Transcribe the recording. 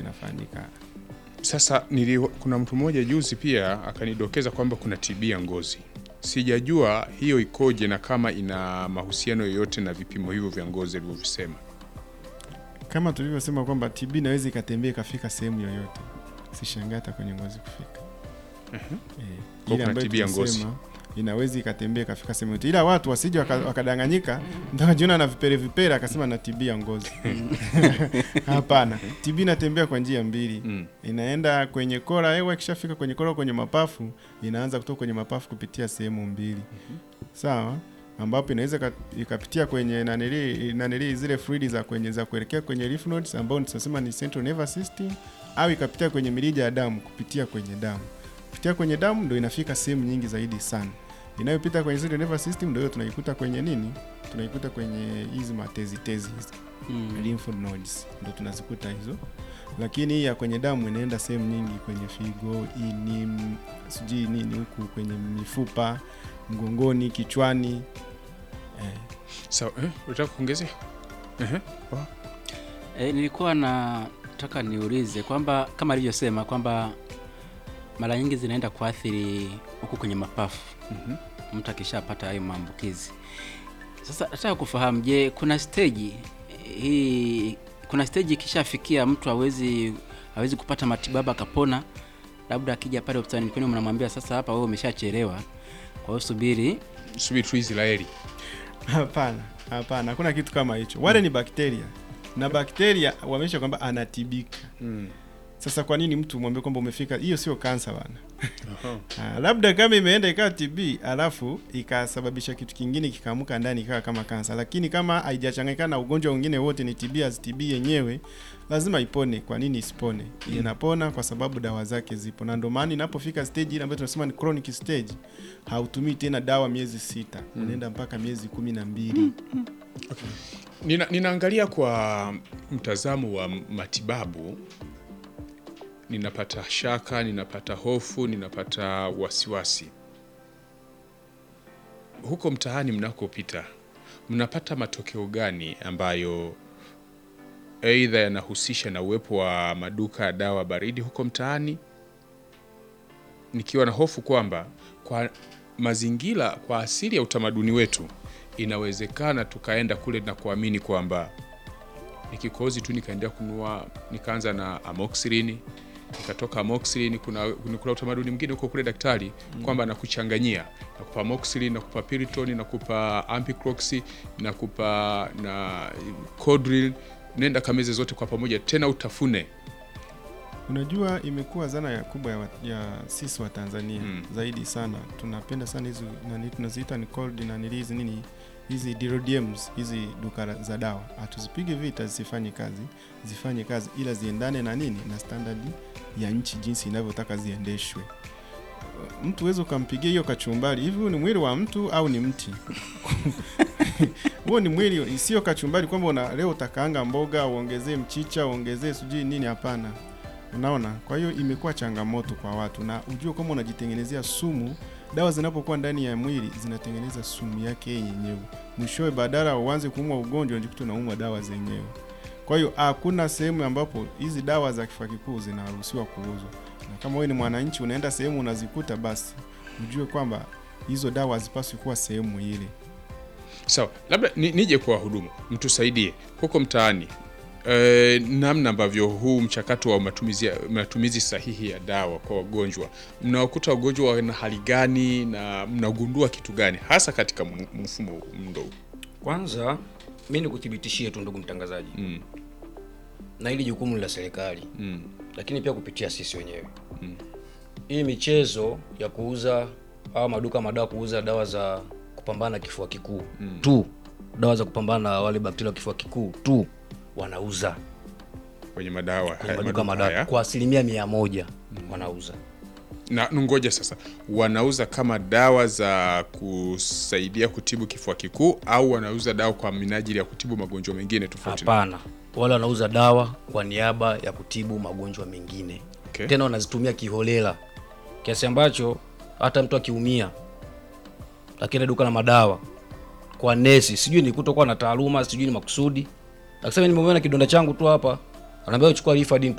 inafanyika. Sasa nili, kuna mtu mmoja juzi pia akanidokeza kwamba kuna TB ya ngozi. Sijajua hiyo ikoje na kama ina mahusiano yoyote na vipimo hivyo vya ngozi alivyovisema. Kama tulivyosema kwamba TB inaweza ikatembea ikafika sehemu yoyote, sishangaa hata kwenye ngozi kufika. Eh, Kwa ile kuna ambayo TB ya ngozi. tunasema inaweza ikatembea ikafika sehemu yote, ila watu wasije waka- wakadanganyika, mtu akajiona na vipere vipere akasema na TB ya ngozi. Hapana, TB inatembea kwa njia mbili Mm. inaenda kwenye kora hewa, ikishafika kwenye kora kwenye mapafu, inaanza kutoka kwenye mapafu kupitia sehemu mbili, sawa, ambapo inaweza ka- ikapitia kwenye nanili nanili zile fluidi za kwenye za kuelekea kwenye lymph nodes ambao tunasema ni central nervous system, au ikapitia kwenye mirija ya damu kupitia kwenye damu. Kupitia kwenye damu ndio inafika sehemu nyingi zaidi sana. Inayopita kwenye central nervous system ndio hiyo tunaikuta kwenye nini? Tunaikuta kwenye hizi matezi tezi hizi Mm. lymph nodes ndo tunazikuta hizo, lakini hii ya kwenye damu inaenda sehemu nyingi, kwenye figo, ini, m- sijui nini huku kwenye mifupa, mgongoni, kichwani eh. Sawa, eh, unataka kuongezea? Ehe. E, nilikuwa nataka niulize kwamba kama alivyosema kwamba mara nyingi zinaenda kuathiri huku kwenye mapafu Mhm. mtu akishapata hayo maambukizi. Sasa nataka kufahamu, je, kuna stage hii, kuna stage ikishafikia mtu hawezi hawezi kupata matibabu akapona, labda akija pale hospitalini kwenu mnamwambia sasa, hapa wewe umeshachelewa, kwa hiyo subiri. Subiri tu Israeli. Hapana, hapana, hakuna kitu kama hicho. Wale ni bakteria na bakteria wameisha kwamba anatibika. Mm. Sasa kwa nini mtu mwambie kwamba umefika? Hiyo sio kansa bana. Aha. Ah, labda kama imeenda ikawa TB alafu ikasababisha kitu kingine kikaamuka ndani ikawa kama kansa, lakini kama haijachanganyikana na ugonjwa mwingine wote, ni TB as TB yenyewe, lazima ipone. Kwa nini isipone? Inapona kwa sababu dawa zake zipo, na ndio maana inapofika stage ile ambayo tunasema ni chronic stage, hautumii tena dawa miezi sita, unaenda mpaka miezi kumi na mbili. Nina, ninaangalia kwa mtazamo wa matibabu, ninapata shaka, ninapata hofu, ninapata wasiwasi. Huko mtaani mnakopita, mnapata matokeo gani ambayo aidha yanahusisha na uwepo wa maduka ya dawa baridi huko mtaani, nikiwa na hofu kwamba kwa mazingira, kwa asili ya utamaduni wetu inawezekana tukaenda kule na kuamini kwamba ni kikozi tu, nikaendea kununua, nikaanza na amoxicillin, nikatoka amoxicillin. Kuna, kuna utamaduni mwingine huko kule daktari kwamba nakuchanganyia, nakupa amoxicillin, nakupa piriton, nakupa ampiclox, nakupa na Codril, nenda kameze zote kwa pamoja, tena utafune. Unajua, imekuwa zana ya kubwa ya, wa- ya sisi wa Tanzania Mm. zaidi sana. Tunapenda sana hizi nani tunaziita ni cold na nili hizi nini hizi DRDMs hizi duka la- za dawa, hatuzipige vita zisifanye kazi, zifanye kazi, ila ziendane na nini na standard ya nchi jinsi inavyotaka ziendeshwe. Mtu uweze ukampigia hiyo kachumbari hivi, huyu ni mwili wa mtu au ni mti? huo ni mwili, sio kachumbari kwamba una leo utakaanga mboga uongezee mchicha uongezee sijui nini. Hapana, unaona. Kwa hiyo imekuwa changamoto kwa watu, na ujue kama unajitengenezea sumu. Dawa zinapokuwa ndani ya mwili zinatengeneza sumu yake yenyewe, mwishowe badala uanze kuumwa ugonjwa unajikuta unaumwa dawa zenyewe. Kwa hiyo hakuna sehemu ambapo hizi dawa za kifua kikuu zinaruhusiwa kuuzwa, na kama wewe ni mwananchi unaenda sehemu unazikuta, basi ujue kwamba hizo dawa hazipaswi kuwa sehemu ile. Sawa, labda ni, nije kwa wahudumu mtusaidie huko mtaani e, namna ambavyo huu mchakato wa matumizi, matumizi sahihi ya dawa kwa wagonjwa, mnawakuta wagonjwa wana hali gani na mnagundua kitu gani hasa katika mu- mfumo mndo huu? Kwanza mi nikuthibitishie tu ndugu mtangazaji, Mm, na hili jukumu ni la serikali, mm, lakini pia kupitia sisi wenyewe hii michezo ya kuuza au maduka madawa kuuza dawa za kupambana na kifua kikuu tu, dawa za kupambana na wale bakteria wa kifua kikuu tu wanauza kwenye madawa kwenye haya, maduka maduka madawa haya. kwa asilimia mia moja wanauza. Na ngoja sasa, wanauza kama dawa za kusaidia kutibu kifua kikuu au wanauza dawa kwa minajili ya kutibu magonjwa mengine tofauti? na- Hapana, wale wanauza dawa kwa niaba ya kutibu magonjwa mengine Okay. tena wanazitumia kiholela kiasi ambacho hata mtu akiumia lakini duka la madawa kwa nesi, sijui ni kutokuwa na taaluma, sijui ni makusudi, akisema nimeumia na kidonda changu tu hapa, anaambia uchukua Rifampicin